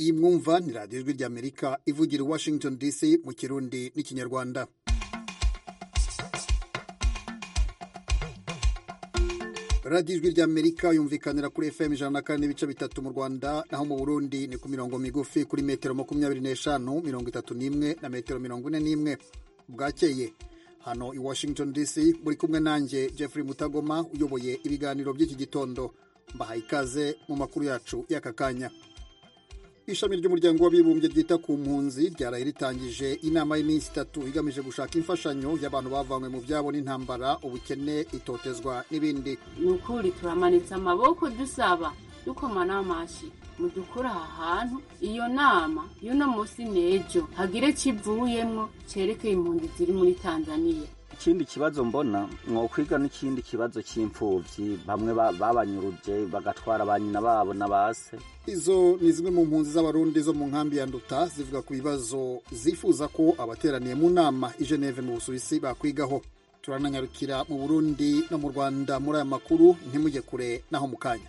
iyi mwumva ni radiyo ijwi ry'amerika ivugira i washington dc mu kirundi n'ikinyarwanda radiyo ijwi ry'amerika yumvikanira kuri fm ijana na kane n'ibice bitatu mu rwanda naho mu burundi ni ku mirongo migufi kuri metero makumyabiri n'eshanu mirongo itatu n'imwe na metero mirongo ine n'imwe bwakeye hano i washington dc muri kumwe nanjye jeffrey mutagoma uyoboye ibiganiro by'iki gitondo mbahaye ikaze mu makuru yacu y'aka kanya ishami ry'umuryango w'abibumbye ryita ku mpunzi ryaraye ritangije inama y'iminsi itatu igamije gushaka imfashanyo y'abantu bavanywe mu byabo n'intambara ubukene itotezwa n'ibindi ni ukuri turamanitse amaboko dusaba dukomana amashi mudukura aha hantu iyo nama y'uno munsi n'ejo hagire kivuyemwo cerekeye impunzi ziri muri tanzaniya ikindi kibazo mbona mwokwiga n'ikindi kibazo cy'imfuvyi bamwe babanyuruje bagatwara ba nyina babo na base izo ni zimwe mu mpunzi z'abarundi zo mu nkambi ya nduta zivuga ku bibazo zifuza ko abateraniye mu nama i geneve mu busuwisi bakwigaho turananyarukira mu burundi no mu rwanda muri aya makuru ntimujye kure naho mu kanya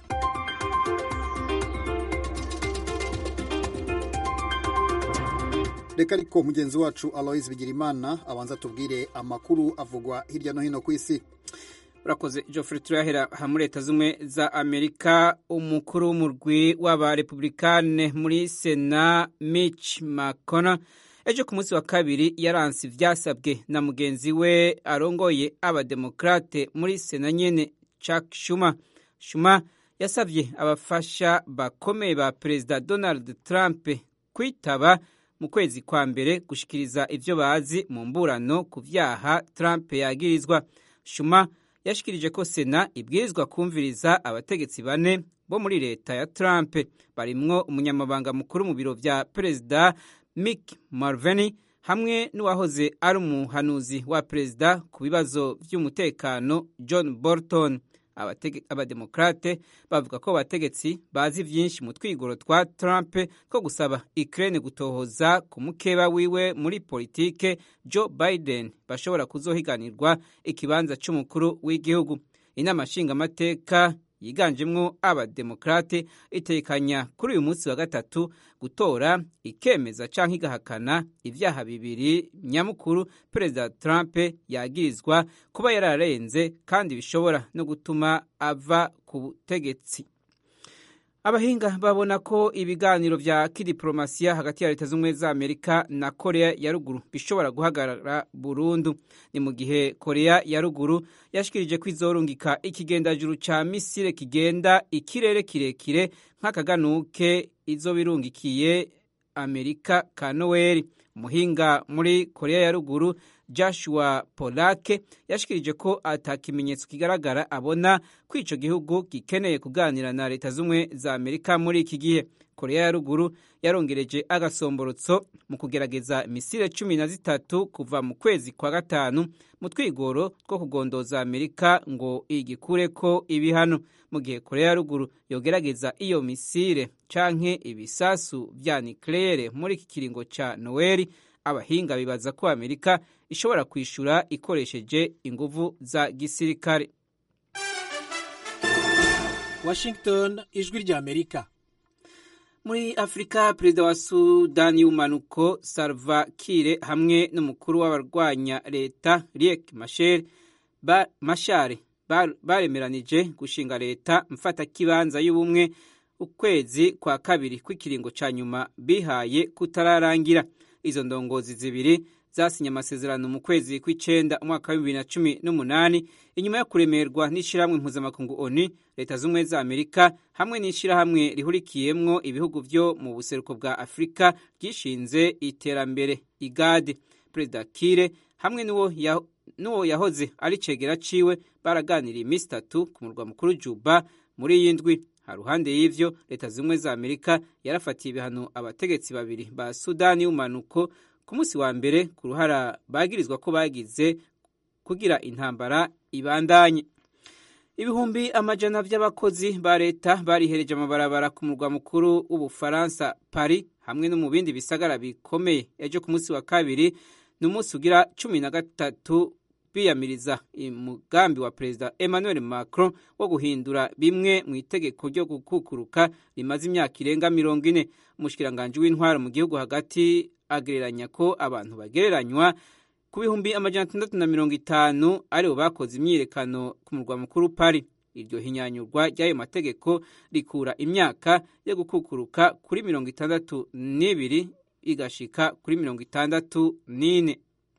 reka ariko mugenzi wacu aloise bigirimana abanza tubwire amakuru avugwa hirya no hino ku isi urakoze geoffrey turahera hamwe leta zimwe za amerika umukuru w'umurwi w'abarepublikane muri sena mitch mcconnell ejo ku munsi wa kabiri yaranse ivyasabwe na mugenzi we arongoye abademokrate muri sena nyene chuck schumer schumer yasabye abafasha bakomeye ba perezida donald trump kwitaba mu kwezi kwa mbere gushikiriza ivyo bazi mu mburano ku vyaha Trump yagirizwa Shuma yashikirije ko Sena ibwirizwa kumviriza abategetsi bane bo muri leta ya Trump barimwo umunyamabanga mukuru mu biro vya perezida Mick Mulvaney hamwe n'uwahoze ari umuhanuzi wa perezida ku bibazo vy'umutekano John Bolton abademokrate bavuga ko abategetsi bazi vyinshi mu twigoro twa Trump ko gusaba Ukraine gutohoza ku mukeba wiwe muri politike Joe Biden bashobora kuzohiganirwa ikibanza c'umukuru w'igihugu inama nshingamateka yiganjemwo abademokrate itekanya kuri uyu munsi wa gatatu gutora ikemeza canke igahakana ivyaha bibiri nyamukuru perezida Trump yagirizwa kuba yararenze kandi bishobora no gutuma ava ku butegetsi abahinga babona ko ibiganiro vya kidiplomasiya hagati ya leta z'ubumwe za amerika na korea ya ruguru bishobora guhagarara burundu ni mu gihe korea ya ruguru yashikirije ko izorungika ikigendajuru ca misile kigenda ikirere kirekire nk'akaganuke izobirungikiye amerika ka noweli umuhinga muri korea ya ruguru joshua polake yashikirije ko ata kimenyetso kigaragara abona ko ico gihugu gikeneye kuganira na leta z'ubumwe za amerika muri iki gihe korea ya ruguru yarongereje agasomborotso mu kugerageza misile cumi na zitatu kuva mu kwezi kwa gatanu mu twigoro two kugondoza amerika ngo igikureko ibihano mu gihe korea ya ruguru yogerageza iyo misile canke ibisasu vya nikleyere muri iki kiringo ca noweli abahinga bibaza ko amerika ishobora kwishura ikoresheje inguvu za gisirikare washington ijwi rya amerika muri afurika perezida wa sudani y'umanuko salva kire hamwe n'umukuru w'abarwanya leta riek mashare baremeranije gushinga leta mfatakibanza y'ubumwe ukwezi kwa kabiri kw'ikiringo ca nyuma bihaye kutararangira izo ndongozi zibiri zasinye amasezerano mu kwezi kw'icenda umwaka wa bibiri na cumi n'umunani inyuma yo kuremerwa n'ishirahamwe mpuzamakungu oni leta z'ubumwe za amerika hamwe n'ishirahamwe rihurikiyemwo ibihugu vyo mu buseruko bwa afurika ryishinze iterambere igade perezida kire hamwe n'uwo ya, n'uwo yahoze ari cegera ciwe baraganiriye iminsi itatu ku murwa mukuru juba muri iyi ndwi haruhande y'ivyo leta zimwe za amerika yarafatiye ibihano abategetsi babiri ba sudani y'umanuko ku munsi wa mbere ku ruhara bagirizwa ko bagize kugira intambara ibandanye ibihumbi amajana vy'abakozi ba leta barihereje amabarabara ku murwa mukuru w'ubufaransa paris hamwe no mu bindi bisagara bikomeye ejo ku munsi wa kabiri ni umunsi ugira cumi na gatatu biyamiriza umugambi wa perezida emmanuel macron wo guhindura bimwe mu itegeko ryo gukukuruka rimaze imyaka irenga mirongo ine umushikiranganji w'intwaro mu gihugu hagati agereranya ko abantu bagereranywa ku bihumbi amajana atandatu na mirongo itanu aribo bakoze imyiyerekano ku murwa mukuru pari iryo hinyanyurwa ry'ayo mategeko rikura imyaka yo gukukuruka kuri mirongo itandatu n'ibiri igashika kuri mirongo itandatu n'ine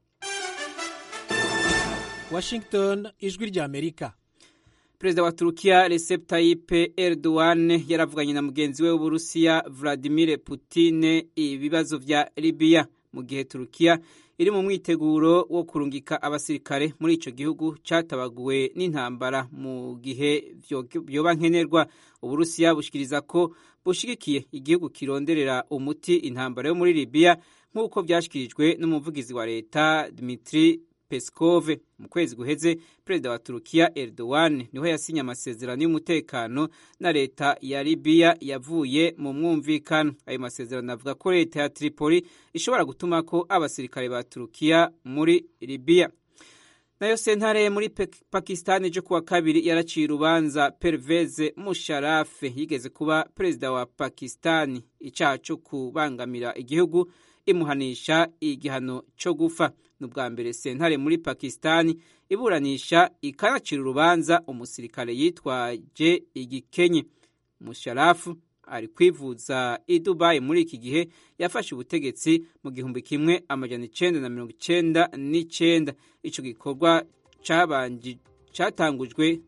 washington ijwi ry'amerika perezida wa turukiya recep tayyip erdogan yaravuganye na mugenzi we w'uburusiya vladimir putin ibibazo vya libiya mu gihe turukiya iri mu mwiteguro wo kurungika abasirikare muri ico gihugu catabaguwe n'intambara mu gihe vyoba nkenerwa uburusiya bushikiriza ko bushigikiye igihugu kironderera umuti intambara yo muri libiya nk'uko vyashikirijwe n'umuvugizi wa leta dmitri Peskov mu kwezi guheze perezida wa Turukiya Erdogan niho yasinye amasezerano y'umutekano na leta ya Libya yavuye mu mwumvikano ayo masezerano avuga ko leta ya Tripoli ishobora gutuma ko abasirikare ba Turukiya muri Libya nayo sentare muri Pakistan ejo kuwa kabiri yaraciye urubanza Pervez Musharraf yigeze kuba perezida wa Pakistan icyaha cyo kubangamira igihugu imuhanisha igihano cyo gufa ni ubwa mbere sentare muri pakisitani iburanisha ikanacira urubanza umusirikare yitwaje igikenye musharafu ari kwivuza i dubayi muri iki gihe yafashe ubutegetsi mu gihumbi kimwe amajana icenda na mirongo icenda n'icenda ico gikorwa catangujwe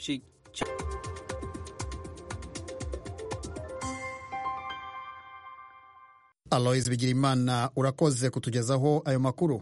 aloise bigirimana urakoze kutugezaho ayo makuru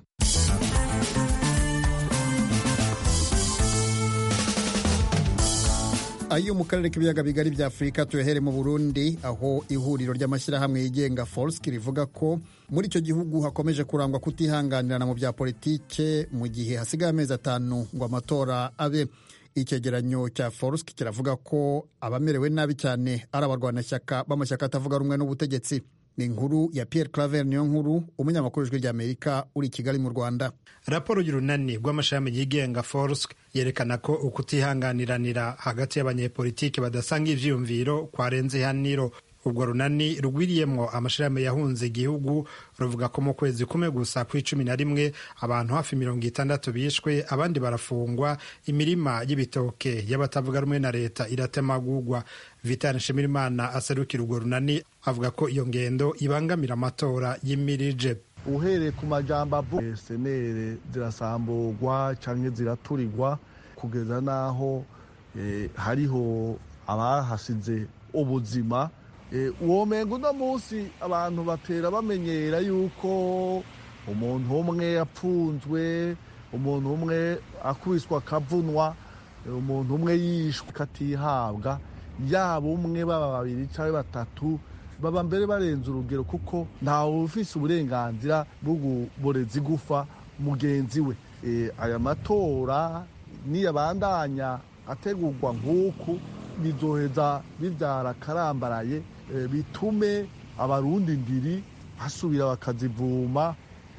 ayo mu karere k'ibiyaga bigari bya afurika tuyahere mu burundi aho ihuriro ry'amashyirahamwe yigenga forsk rivuga ko muri icyo gihugu hakomeje kurangwa kutihanganirana mu bya politike mu gihe hasigaye amezi atanu ngo amatora abe icyegeranyo cya forsk kiravuga ko abamerewe nabi cyane ari abarwanashyaka b'amashyaka atavuga rumwe n'ubutegetsi ni inkuru ya Pierre Claver niyo nkuru umunyamakuru w'ijwi ry'Amerika uri i Kigali mu Rwanda raporo y'urunani rw'amashami yigenga forsk yerekana ko ukutihanganiranira hagati y'abanyepolitiki badasanga ivyiyumviro kwarenze ihaniro ubwo runani rugwiriyemwo amashirahamwe yahunze igihugu ruvuga ko mu kwezi kumwe gusa kw'icumi na rimwe abantu hafi mirongo itandatu bishwe abandi barafungwa imirima y'ibitoke y'abatavuga rumwe na leta iratemagurwa vitani nshimirimana aserukira urwo runani avuga ko iyo ngendo ibangamira amatora y'imirije uhereye ku majambo avuga senere zirasamburwa canke ziraturirwa kugeza n'aho eh, hariho abahasize ubuzima uwo mengo uno munsi abantu batera bamenyera yuko umuntu umwe yapfunzwe umuntu umwe akubiswa akavunwa umuntu umwe yishwe akatihabwa yaba umwe baba babiri cyangwa batatu baba mbere barenze urugero kuko ntawe ufise uburenganzira bwo kuboreza igufa mugenzi we aya matora niyabandanya ategurwa nk'uku bizoheza bibyara akarambaraye bitume abarundi ndiri basubira bakazivuma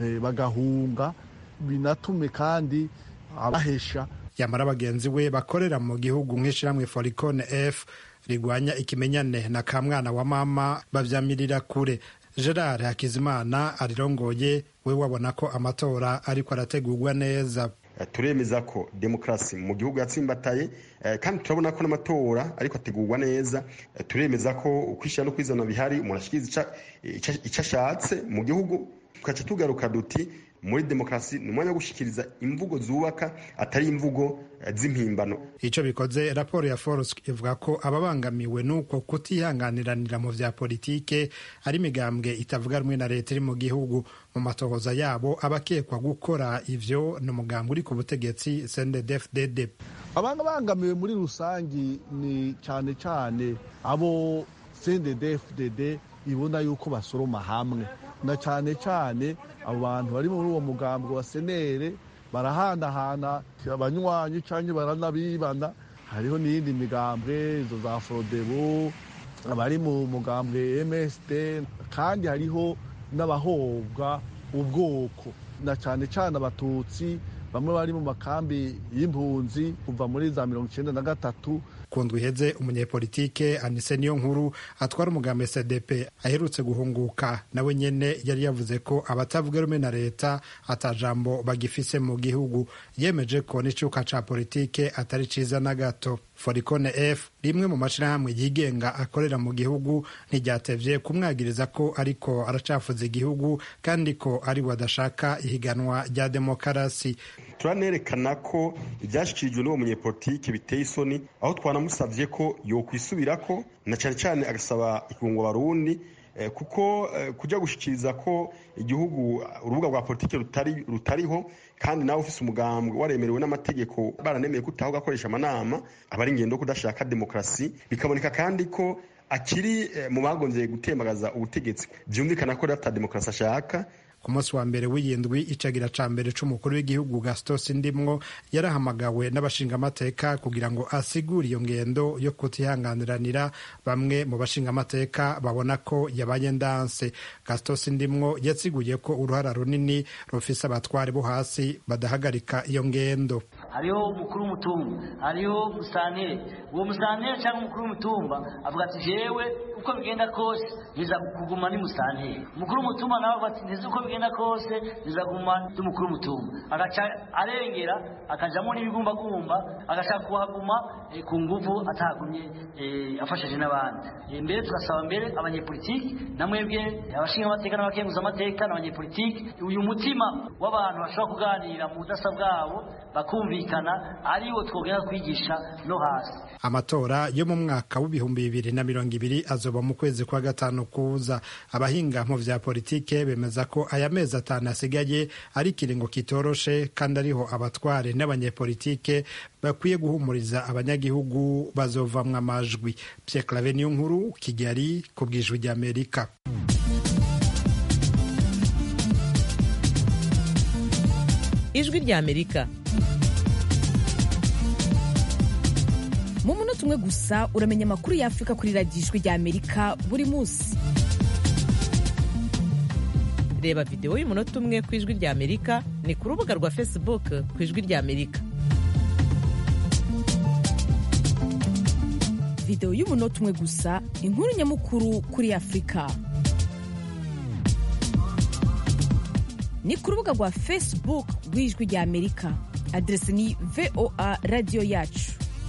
bagahunga binatume kandi abahesha yamara bagenzi we bakorera mu gihugu nk'ishyirahamwe foricone f rigwanya ikimenyane na kamwana wa mama babyamirira kure gerard hakizimana arirongoye we wabona ko amatora ariko arategurwa neza turemeza ko demokarasi mu gihugu yatsimbataye kandi turabona ko n'amatora ariko ategurwa neza turemeza ko ukwishyira no kwizana bihari umuntu ashikiriza icyo ashatse mu gihugu tugaca tugaruka duti muri demokarasi ni umwanya wo gushyikiriza imvugo zubaka atari imvugo z'impimbano icyo bikoze raporo ya forsk ivuga ko ababangamiwe n'uko kutihanganiranira mu vya politike ari imigambwe itavuga rumwe na leta iri mu gihugu mu matohoza yabo abakekwa gukora ivyo ni umugambwe uri ku butegetsi cndfdd abangamiwe muri rusangi ni cyane cyane abo cndfdd ibona yuko basoroma hamwe na cyane cyane abo bantu bari muri uwo mugambwe wa senere barahanahana abanywanyi cyangwa baranabibana hariho n'iyindi migambwe izo za forodebu abari mu mugambwe msd kandi hariho n'abahobwa ubwoko na cyane cyane abatutsi bamwe bari mu makambi y'impunzi kuva muri za mirongo icyenda na gatatu ku ndwi iheze umunyepolitike anise niyo nkuru atwara umugambi cdp aherutse guhunguka nawe nyene yari yavuze ko abatavuga rumwe na leta atajambo bagifise mu gihugu yemeje ko n'icuka ca politike atari ciza na gato foricone f rimwe mu mashirahamwe yigenga akorera mu gihugu ntiryatevye kumwagiriza ko ariko aracafuza igihugu kandi ko ari we adashaka ihiganwa rya demokarasi turanerekana ko ibyashyikirijwe n'uwo munyepolitike biteye isoni aho twanamusabye ko yokwisubirako na cyane cyane agasaba ikungo barundi kuko kujya gushyikiriza ko igihugu urubuga rwa politiki rutariho kandi nawe ufite umugambwe waremerewe n'amategeko baranemeye ko utaho ugakoresha amanama aba ari ingendo kudashaka demokarasi bikaboneka kandi ko akiri mu bagonzeye gutembagaza ubutegetsi byumvikana ko ata demokarasi ashaka ku munsi wa mbere w'iyindwi icagira ca mbere c'umukuru w'igihugu gaston sindimwo yarahamagawe n'abashingamateka kugira ngo asigure iyo ngendo yo kutihanganiranira bamwe mu bashingamateka babona ko yabaye ndanse gaston sindimwo yasiguye ko uruhara runini rufise abatware bo hasi badahagarika iyo ngendo hariho umukuru w'umutumba hariho musanteri uwo musanteri cyangwa umukuru w'umutumba avuga ati jewe uko bigenda kose niza kuguma ni musanteri umukuru w'umutumba nawe avuga ati ntizi uko bigenda kose niza kuguma ndi umukuru w'umutumba agaca arengera akajamo n'ibigumbagumba agashaka kuhaguma ku nguvu atahagumye afashije n'abandi mbere tugasaba mbere abanyepolitiki na mwebwe abashinga amateka n'abakenguza amateka n'abanyepolitiki uyu mutima w'abantu bashobora kuganira mu budasa bwabo bakumvikana ariwo twogera kwigisha no hasi amatora yo mu mwaka w'ibihumbi bibiri na mirongo ibiri azoba mu kwezi kwa gatanu kuza abahinga mu vya politike bemeza ko aya mezi atanu asigaye ari ikiringo kitoroshe kandi ariho abatware n'abanyepolitike bakwiye guhumuriza abanyagihugu bazovamwo amajwi Pierre Claver niyo nkuru Kigali ku bwijwi ry'Amerika ijwi ry'Amerika mu munota umwe gusa uramenya amakuru y'afurika kuri radiyo ijwi ry'Amerika buri munsi reba videwo y'umunota umwe ku ijwi ry'Amerika ni ku rubuga rwa facebook ku ijwi ry'Amerika videwo y'umunota umwe gusa inkuru nyamukuru kuri afurika ni ku rubuga rwa facebook rw'ijwi ry'Amerika aderesi ni voa radiyo yacu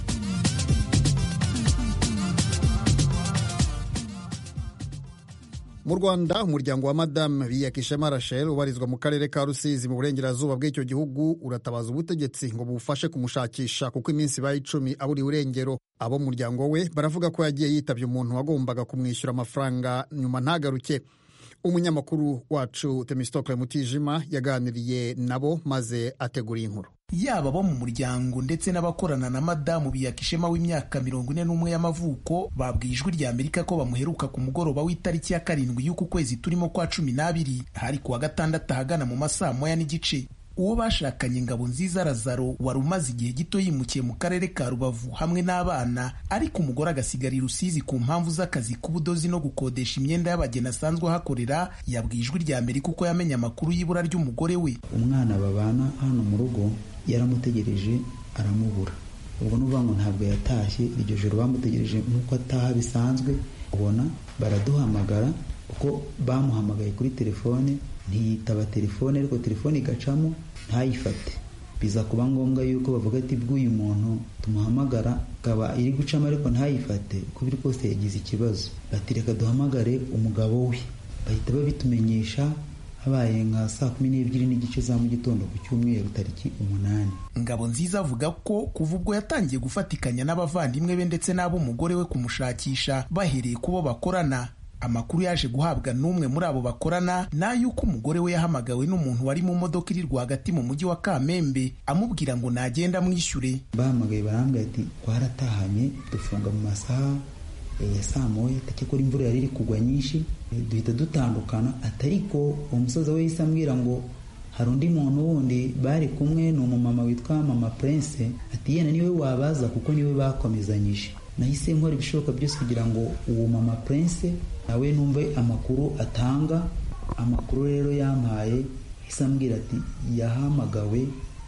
mu rwanda umuryango wa madamu biyakishema rachel ubarizwa mu karere ka rusizi mu burengerazuba bw'icyo gihugu uratabaza ubutegetsi ngo bufashe kumushakisha kuko iminsi ibaye icumi aburiwe irengero abo mu muryango we baravuga ko yagiye yitabye umuntu wagombaga kumwishyura amafaranga nyuma ntagaruke umunyamakuru wacu temistokle mutijima yaganiriye nabo maze ategura inkuru yaba abo mu muryango ndetse n'abakorana na madamu biyakishema w'imyaka mirongo ine n'umwe y'amavuko babwiye ijwi rya amerika ko bamuheruka ku mugoroba w'itariki ya karindwi y'uku kwezi turimo kwa cumi n'abiri hari kuwa gatandatu ahagana mu masaa moya n'igice uwo bashakanye ngabo nziza razaro wari umaze igihe gito yimukiye mu karere ka rubavu hamwe n'abana ariko umugore agasigara i rusizi ku mpamvu z'akazi k'ubudozi no gukodesha imyenda y'abageni asanzwe ahakorera yabwiye ijwi rya amerika uko yamenye amakuru y'ibura ry'umugore we umwana babana hano mu rugo yaramutegereje aramubura ubwo n'uvuga ngo ntabwo yatashye iryo joro bamutegereje nk'uko ataha bisanzwe ubona baraduhamagara kuko bamuhamagaye kuri telefone ntiyitaba telefone ariko telefone igacamo ntayifate biza kuba ngombwa yuko bavuga ati bw'uyu muntu tumuhamagara akaba iri gucamo ariko ntayifate uko biri kose yagize ikibazo bati reka duhamagare umugabo we bahita babitumenyesha habaye nka saa kumi n'ebyiri n'igice za mu gitondo ku cyumweru tariki umunani ngabo nziza avuga ko kuva ubwo yatangiye gufatikanya n'abavandimwe be ndetse n'ab'umugore we kumushakisha bahereye ku bo bakorana amakuru yaje guhabwa n'umwe muri abo bakorana ni ay'uko umugore we yahamagawe n'umuntu wari mu modoka iri rwagati mu mujyi wa kamembe amubwira ngo nagenda amwishyure bahamagaye barambwira ati twaratahanye dufunga mu masaha ya saa moya ko imvura yari iri kugwa nyinshi duhita dutandukana atariko uwo musaza we yahise ambwira ngo hari undi muntu wundi bari kumwe ni umumama witwa mama prince ati yenda niwe wabaza kuko niwe bakomezanyije nahise nkora ibishoboka byose kugira ngo uwo mama prince nawe numve amakuru atanga amakuru rero yampaye yahise ambwira ati yahamagawe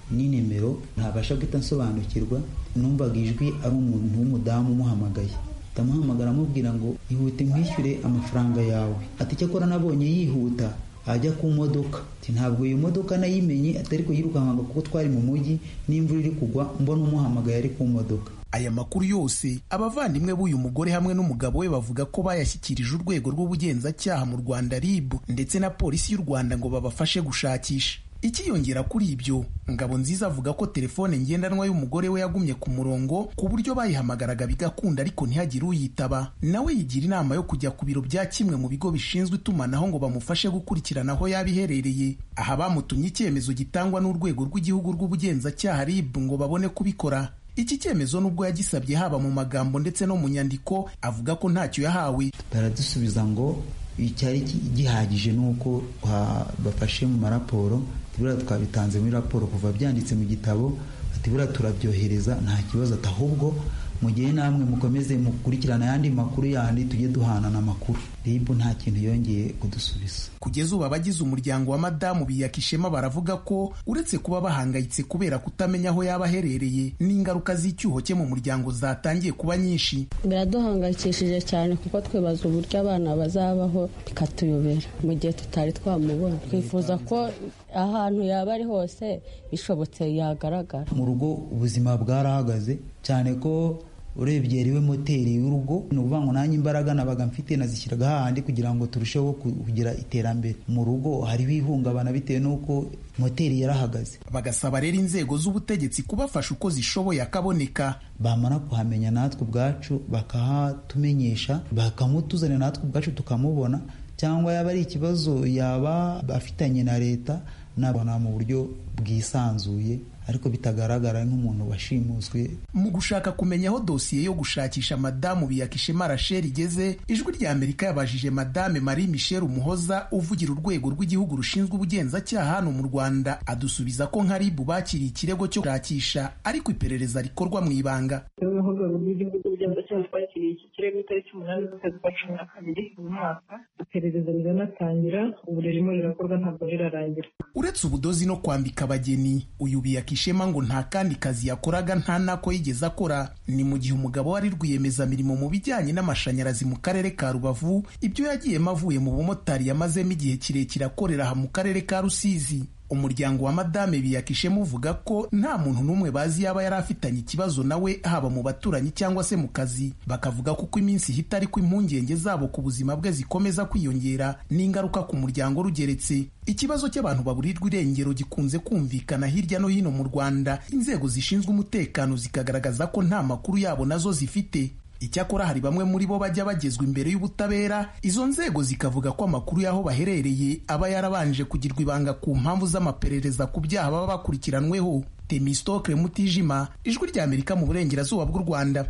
ni nimero ntabasha guhita nsobanukirwa numvaga ijwi ari umuntu w'umudamu umuhamagaye ndamuhamagara amubwira ngo ihute nkwishyure amafaranga yawe ati icyakora nabonye yihuta ajya ku modoka ntabwo iyo modoka nayimenye atari kuyirukanka kuko twari mu mujyi n'imvura iri kugwa mbona umuhamagaye ari ku modoka aya makuru yose abavandimwe b'uyu mugore hamwe n'umugabo we bavuga ko bayashyikirije urwego rw'ubugenzacyaha mu rwanda rib ndetse na polisi y'u rwanda ngo babafashe gushakisha ikiyongera kuri ibyo ngabo nziza avuga ko telefone ngendanwa y'umugore we yagumye ku murongo ku buryo bayihamagaraga bigakunda ariko ntihagire uyitaba nawe yigira inama yo kujya ku biro bya kimwe mu bigo bishinzwe itumanaho ngo bamufashe gukurikirana aho yaba iherereye aha bamutumye icyemezo gitangwa n'urwego rw'igihugu rw'ubugenzacyaha rib ngo babone kubikora iki cyemezo nubwo yagisabye haba mu magambo ndetse no mu nyandiko avuga ko ntacyo yahawe baradusubiza ngo icyari gihagije ni uko bafashe mu maraporo buriya twabitanze muri raporo kuva byanditse mu gitabo ati buriya turabyohereza nta kibazo ati ahubwo mu gihe namwe mukomeze mukurikirana ayandi makuru yandi tujye duhanana amakuru ribu nta kintu yongeye kudusubiza kugeza ubu abagize umuryango wa madamu biyakishema baravuga ko uretse kuba bahangayitse kubera kutamenya aho yaba aherereye n'ingaruka z'icyuho cye mu muryango zatangiye kuba nyinshi biraduhangayikishije cyane kuko twibaza uburyo abana bazabaho bikatuyobera mu gihe tutari twamubona twifuza ko ahantu yaba ari hose bishobotse yagaragara mu rugo ubuzima bwarahagaze cyane ko urebye riwe moteri y'urugo ni ukuvuga ngo nanjye imbaraga nabaga mfite nazishyiraga hahandi kugira ngo turusheho kugira iterambere mu rugo hariho ihungabana bitewe n'uko moteri yarahagaze bagasaba rero inzego z'ubutegetsi kubafasha uko zishoboye akaboneka bamara kuhamenya natwe ubwacu bakahatumenyesha bakamutuzanira natwe ubwacu tukamubona cyangwa yaba ari ikibazo yaba afitanye na leta nabona mu buryo bwisanzuye ariko bitagaragara nk'umuntu washimuswe mu gushaka kumenya aho dosiye yo gushakisha madamu biyakishema rachel igeze ijwi rya amerika yabajije madame marie michel umuhoza uvugira urwego rw'igihugu rushinzwe ubugenzacyaha hano mu rwanda adusubiza ko nka ribu bakiriye ikirego cyo gushakisha ariko iperereza rikorwa mu ibanga urwego rw'igihugu rw'ubugenzacyaha twakiriye iki kirego itariki umunani z'ukwezi kwa cumi na kabiri uyu mwaka iperereza riranatangira ubu ririmo rirakorwa ntabwo rirarangira uretse ubudozi no kwambika abageni uyu biyakishema ngo nta kandi kazi yakoraga nta nako yigeze akora ni mu gihe umugabo wari rwiyemezamirimo mu bijyanye n'amashanyarazi mu karere ka rubavu ibyo yagiyemo avuye mu bumotari yamazemo igihe kirekire akorera aha mu karere ka rusizi umuryango wa madame biyakishema uvuga ko nta muntu n'umwe bazi yaba yari afitanye ikibazo nawe haba mu baturanyi cyangwa se mu kazi bakavuga ko uko iminsi ihita ariko impungenge zabo ku buzima bwe zikomeza kwiyongera n'ingaruka ku muryango rugeretse ikibazo cy'abantu baburirwa irengero gikunze kumvikana hirya no hino mu rwanda inzego zishinzwe umutekano zikagaragaza ko nta makuru yabo nazo zifite icyakora hari bamwe muri bo bajya bagezwa imbere y'ubutabera izo nzego zikavuga ko amakuru y'aho baherereye aba yarabanje kugirwa ibanga ku mpamvu z'amaperereza ku byaha baba bakurikiranweho temistokle mutijima ijwi rya amerika mu burengerazuba bw'u rwanda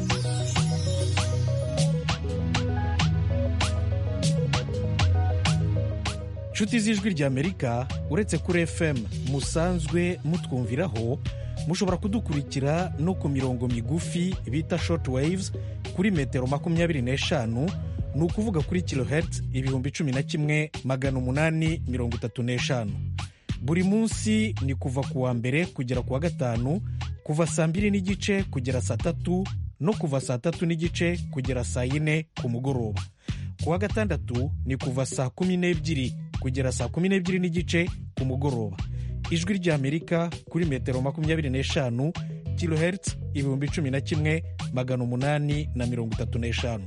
inshuti z'ijwi rya amerika uretse kuri fm musanzwe mutwumviraho mushobora kudukurikira no ku mirongo migufi bita short waves kuri metero makumyabiri n'eshanu ni ukuvuga kuri kilohertz ibihumbi cumi na kimwe magana umunani mirongo itatu n'eshanu buri munsi ni kuva ku wa mbere kugera ku wa gatanu kuva saa mbiri n'igice kugera saa tatu no kuva saa tatu n'igice kugera saa yine ku mugoroba ku wa gatandatu ni kuva saa kumi n'ebyiri kugera saa kumi n'ebyiri n'igice ku mugoroba ijwi ry'amerika kuri metero makumyabiri n'eshanu kilohertz ibihumbi cumi na kimwe magana umunani na mirongo itatu n'eshanu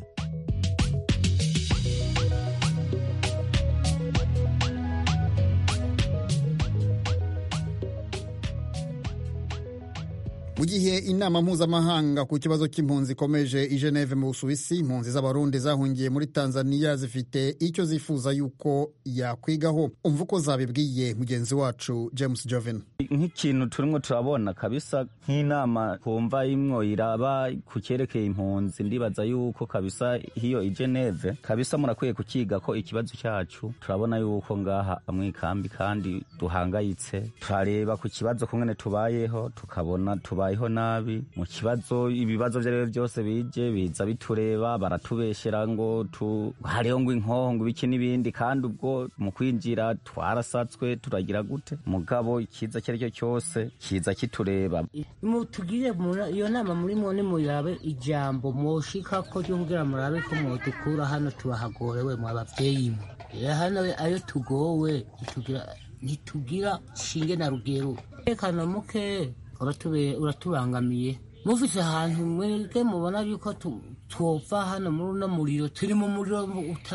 mu gihe inama mpuzamahanga ku kibazo cy'impunzi ikomeje i geneve mu busuwisi impunzi z'abarundi zahungiye muri tanzania zifite icyo zifuza yuko yakwigaho umva uko zabibwiye mugenzi wacu james joven nk'ikintu turimo turabona kabisa nk'inama twumva imwo iraba ku cyerekeye impunzi ndibaza yuko kabisa hiyo i geneve kabisa murakwiye kukiga ko ikibazo cyacu turabona yuko ngaha amwikambi kandi duhangayitse turareba ku kibazo kumwe tubayeho tukabona tuba tubayeho nabi mu kibazo ibibazo vyo arivyo vyose bije biza bitureba baratubeshera ngo tu hariho ngo inkoho ngo ibiki n'ibindi kandi ubwo mu kwinjira twarasatswe turagira gute mugabo ikiza icyo ari cyo cyose kiza kitureba mutugire iyo nama murimo nimurabe ijambo mwoshika ko ryo kugira murabe ko mwodukura hano turahagorewe mu abavyeyi mwe hano ayo tugowe ntitugira shinge na rugero umutekano muke uratubangamiye mufise ahantu mwebwe mubona yuko twopfa hano muri uno muriro turi mu muriro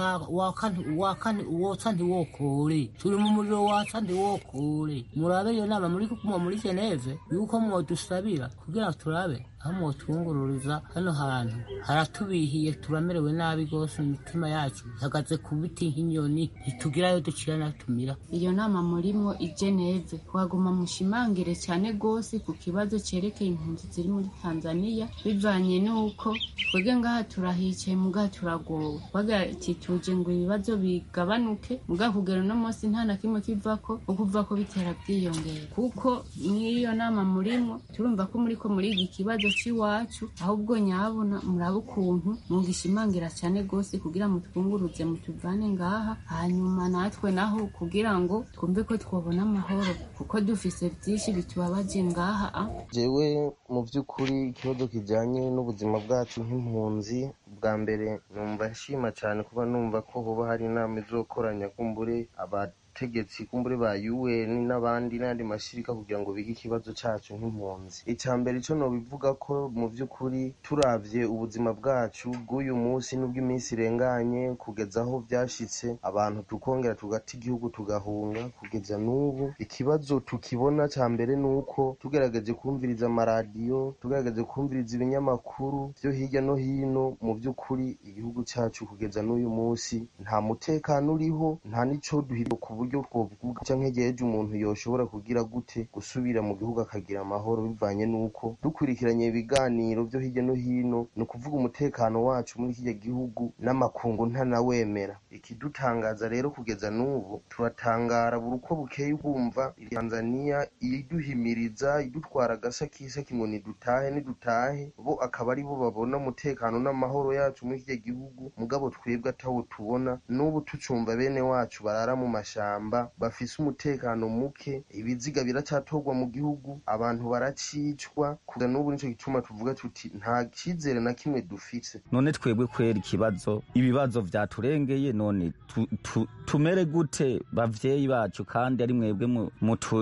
wotsa ntiwokore turi mu muriro watsa ntiwokore murabe iyo nama muri kumwa muri geneve yuko mwodusabira kugira turabe aho mwotwungururiza hano hantu haratubihiye turamerewe nabi rwose imitima yacu ihagaze ku biti nk'inyoni ntitugirayo ducira natumira iyo nama murimo i geneve twaguma mushimangire cyane rwose ku kibazo cyerekeye impunzi ziri muri tanzania bivanye n'uko twebwe ngaha turahicaye mugaha turagowe bagatituje ngo ibibazo bigabanuke mugaha kugera uno munsi nta na kimwe kivako ukuva ko bitera byiyongera kuko mw'iyo nama murimo turumva ko muriko muriga ikibazo c'iwacu ahubwo nyabona murabe ukuntu mugishimangira cyane rwose kugira mutwunguruze mutuvane ngaha hanyuma natwe naho kugira ngo twumve ko twabona amahoro kuko dufise byinshi bitubabaje ngaha jewe mu by'ukuri ikibazo kijyanye n'ubuzima bwacu nk'impunzi bwa mbere numva nshima cyane kuba numva ko hoba hari inama izokoranya kumbure abategetsi kumbure ba UN n'abandi n'andi mashirika kugira ngo bige ikibazo cacu nk'impunzi icya mbere ico nobivuga ko mu by'ukuri turavye ubuzima bwacu bw'uyu munsi n'ubw'iminsi irenganye kugeza aho vyashitse abantu tukongera tugata igihugu tugahunga kugeza n'ubu ikibazo tukibona ca mbere nuko tugerageje kumviriza amaradiyo tugerageje kumviriza ibinyamakuru vyo hirya no hino mu by'ukuri igihugu cacu kugeza n'uyu munsi nta mutekano uriho nta n'ico duhiriye ku buryo twovuga canke igihe umuntu yoshobora kugira gute gusubira mu gihugu akagira amahoro bivanye n'uko dukurikiranye ibiganiro vyo hirya no hino ni ukuvuga umutekano wacu muri kirya gihugu n'amakungu ntanawemera ikidutangaza rero kugeza n'ubu turatangara buri uko bukeye bwumva tanzaniya iduhimiriza idutwara agasakisaki ngo nidutahe nidutahe bo akaba ari bo babona umutekano n'amahoro yacu muri kirya gihugu mugabo twebwe atawo tubona n'ubu tucumva bene wacu barara mu mashamba bafise umutekano muke ibiziga biracatorwa mu gihugu abantu baracicwa kuza n'ubu nico gituma tuvuga tuti nta cyizere na kimwe dufise none twebwe kwera ikibazo ibibazo vyaturengeye none tu, tu, tumere gute bavyeyi bacu kandi ari mwebwe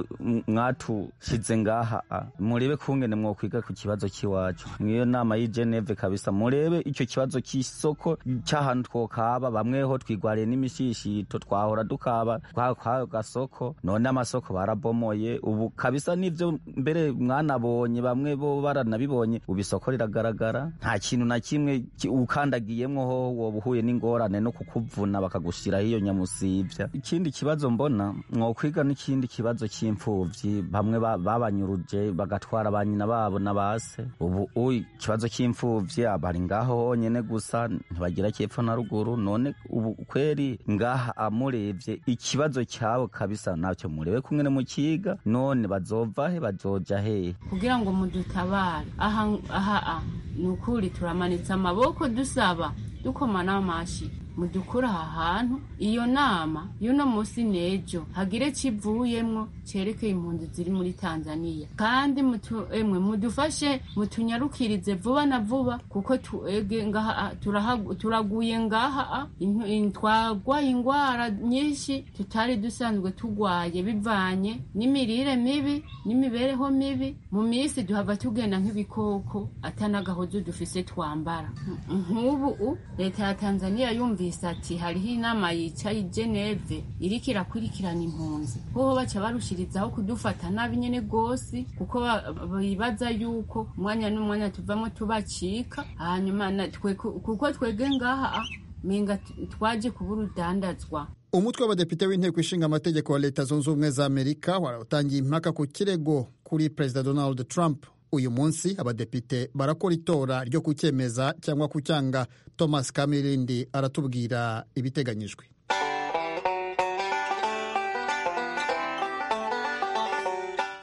mwatushize ngaha murebe kungene mwokwiga ku kibazo c'iwacu mwiyo nama y'i Geneve kabisa murebe ico kibazo c'isoko c'ahantu twokaba bamweho twigwariye n'imishishito twahora dukaba kwa gasoko none amasoko barabomoye ubu kabisa nivyo mbere mwanabonye bamwe bo baranabibonye ubu isoko riragaragara nta kintu na kimwe ukandagiyemwo ho woba uhuye n'ingorane no kukuvuna bakagushiraho iyo nyamusivya ikindi kibazo mbona mwokwiga n'ikindi kibazo c'imfuvyi bamwe babanyuruje bagatwara ba nyina babo na base ubu uyi ikibazo c'imfuvyi bari ngaho honyene gusa ntibagira cyepfo na ruguru none ubu kweri ngaha amurebye ikibazo cyabo kabisa ntacyo murebe kumwe mu kiga none bazova he bazoja hehe kugira ngo mudutabare aha aha ni ukuri turamanitse amaboko dusaba dukoma n'amashi mudukura aha hantu iyo nama y'uno munsi n'ejo hagire kivuyemwo cerekeye impunzi ziri muri tanzaniya kandi emwe mudufashe mutunyarukirize vuba na vuba kuko tuege ngaha turaguye ngaha twagwaye ingwara nyinshi tutari dusanzwe tugwaye bivanye n'imirire mibi n'imibereho mibi mu minsi duhava tugenda nk'ibikoko atanagahozo dufise twambara nk'ubu leta ya tanzaniya yumvise ati hariho inama yicaye i geneve iriko irakurikirana impunzi hoho baca barushirizaho kudufata nabi nyene gose kuko bibaza yuko umwanya n'umwanya tuvamo tubacika hanyuma kuko twege ngaha menga twaje kuba urudandazwa umutwe w'abadepite w'inteko ishinga amategeko wa leta zunze ubumwe za amerika waratangiye impaka ku kirego kuri perezida donald trump uyu munsi abadepite barakora itora ryo kucyemeza cyangwa kucyanga thomas kamirindi aratubwira ibiteganyijwe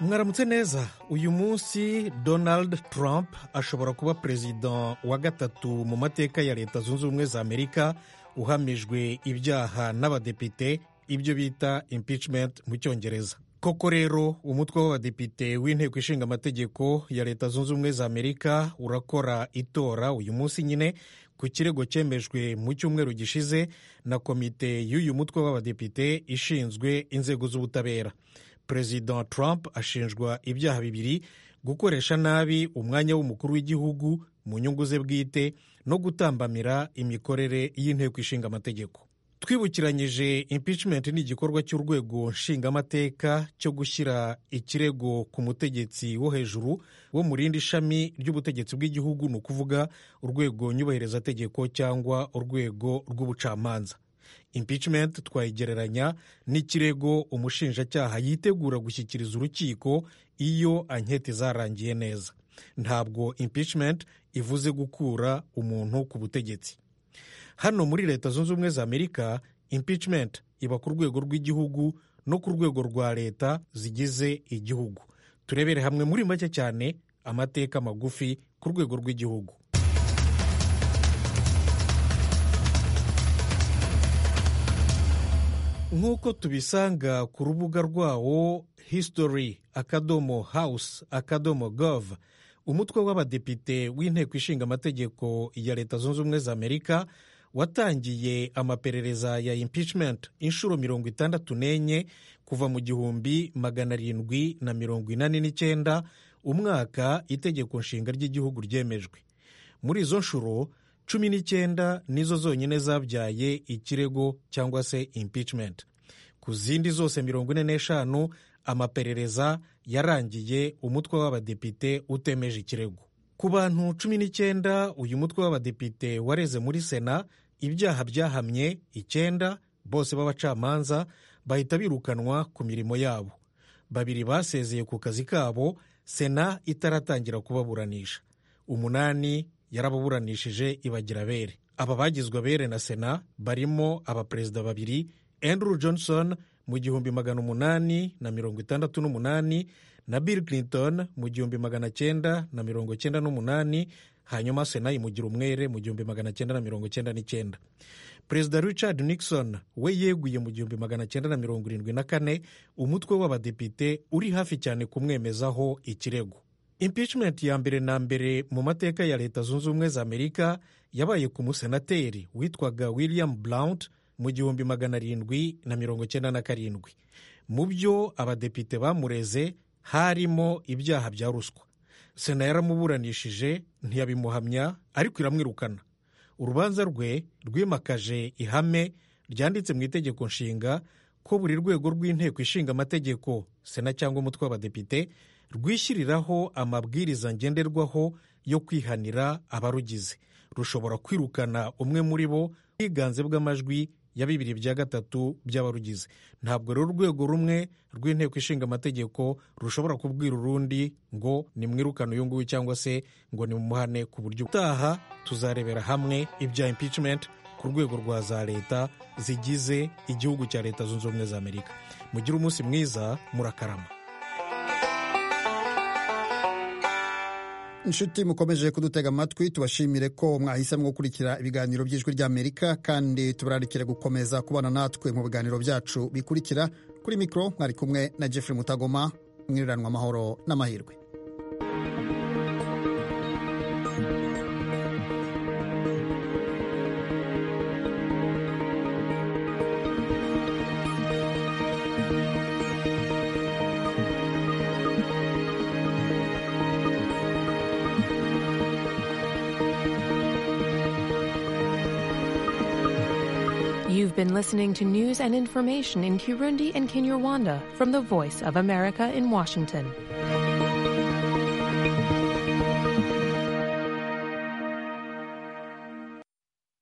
mwaramutse neza uyu munsi donald trump ashobora kuba perezida wa gatatu mu mateka ya leta zunze ubumwe za amerika uhamijwe ibyaha n'abadepite ibyo bita impeachment mu cyongereza koko rero umutwe w'abadepite w'inteko ishinga amategeko ya leta zunze ubumwe za amerika urakora itora uyu munsi nyine ku kirego cyemejwe mu cyumweru gishize na komite y'uyu mutwe w'abadepite ishinzwe inzego z'ubutabera perezida trump ashinjwa ibyaha bibiri gukoresha nabi umwanya w'umukuru w'igihugu mu nyungu ze bwite no gutambamira imikorere y'inteko ishinga amategeko twibukiranyije impeachment ni igikorwa cy'urwego nshingamateka cyo gushyira ikirego ku mutegetsi wo hejuru wo mu rindi shami ry'ubutegetsi bw'igihugu ni ukuvuga urwego nyubahirizategeko cyangwa urwego rw'ubucamanza impeachment twayigereranya n'ikirego umushinjacyaha yitegura gushyikiriza urukiko iyo anketi zarangiye neza ntabwo impeachment ivuze gukura umuntu ku butegetsi hano muri leta zunze ubumwe za amerika impeachment iba ku rwego rw'igihugu no ku rwego rwa leta zigize igihugu turebere hamwe muri make cyane amateka magufi ku rwego rw'igihugu nk'uko tubisanga ku rubuga rwawo history akadomo house akadomo gov umutwe w'abadepite w'inteko ishinga amategeko ya leta zunze ubumwe za amerika watangiye amaperereza ya impeachment inshuro mirongo itandatu n'enye kuva mu gihumbi magana arindwi na mirongo inani n'icyenda umwaka itegeko nshinga ry'igihugu ryemejwe muri izo nshuro cumi n'icyenda nizo zonyine zabyaye ikirego cyangwa se impeachment ku zindi zose mirongo ine n'eshanu amaperereza yarangiye umutwe w'abadepite utemeje ikirego ku bantu cumi n'icyenda uyu mutwe w'abadepite wareze muri sena ibyaha byahamye icyenda bose b'abacamanza bahita birukanwa ku mirimo yabo babiri basezeye ku kazi kabo sena itaratangira kubaburanisha umunani yarababuranishije ibagira abere aba bagizwe abere na sena barimo abaperezida babiri andrew johnson mu gihumbi magana umunani na mirongo itandatu n'umunani na bill clinton mu gihumbi magana cyenda na mirongo cyenda n'umunani hanyuma sena imugira umwere mu gihumbi magana cyenda na mirongo cyenda n'icyenda perezida richard nixon we yeguye mu gihumbi magana cyenda na mirongo irindwi na kane umutwe w'abadepite uri hafi cyane kumwemezaho ikirego impeachment ya mbere na mbere mu mateka ya leta zunze ubumwe za amerika yabaye ku musenateri witwaga william blount mu gihumbi magana arindwi na mirongo cyenda na karindwi mu byo abadepite bamureze harimo ibyaha bya ruswa sena yaramuburanishije ntiyabimuhamya ariko iramwirukana urubanza rwe rwimakaje ihame ryanditse mu itegeko nshinga ko buri rwego rw'inteko ishinga amategeko sena cyangwa umutwe w'abadepite rwishyiriraho amabwiriza ngenderwaho yo kwihanira abarugize rushobora kwirukana umwe muri bo ubwiganze bw'amajwi ya bibiri bya gatatu by'abarugize ntabwo rero urwego rumwe rw'inteko ishinga amategeko rushobora kubwira urundi ngo nimwirukane uyu nguyu cyangwa se ngo nimumuhane ku buryo utaha tuzarebera hamwe ibya impeachment ku rwego rwa za leta zigize igihugu cya leta zunze ubumwe za amerika mugire umunsi mwiza murakarama inshuti mukomeje kudutega amatwi tubashimire ko mwahisemo gukurikira ibiganiro by'ijwi ry'amerika kandi tubararikire gukomeza kubana natwe mu biganiro byacu bikurikira kuri mikoro mwari kumwe na jeffrey mutagoma mwiriranwa amahoro n'amahirwe You've been listening to news and information in Kirundi and Kinyarwanda from the Voice of America in Washington.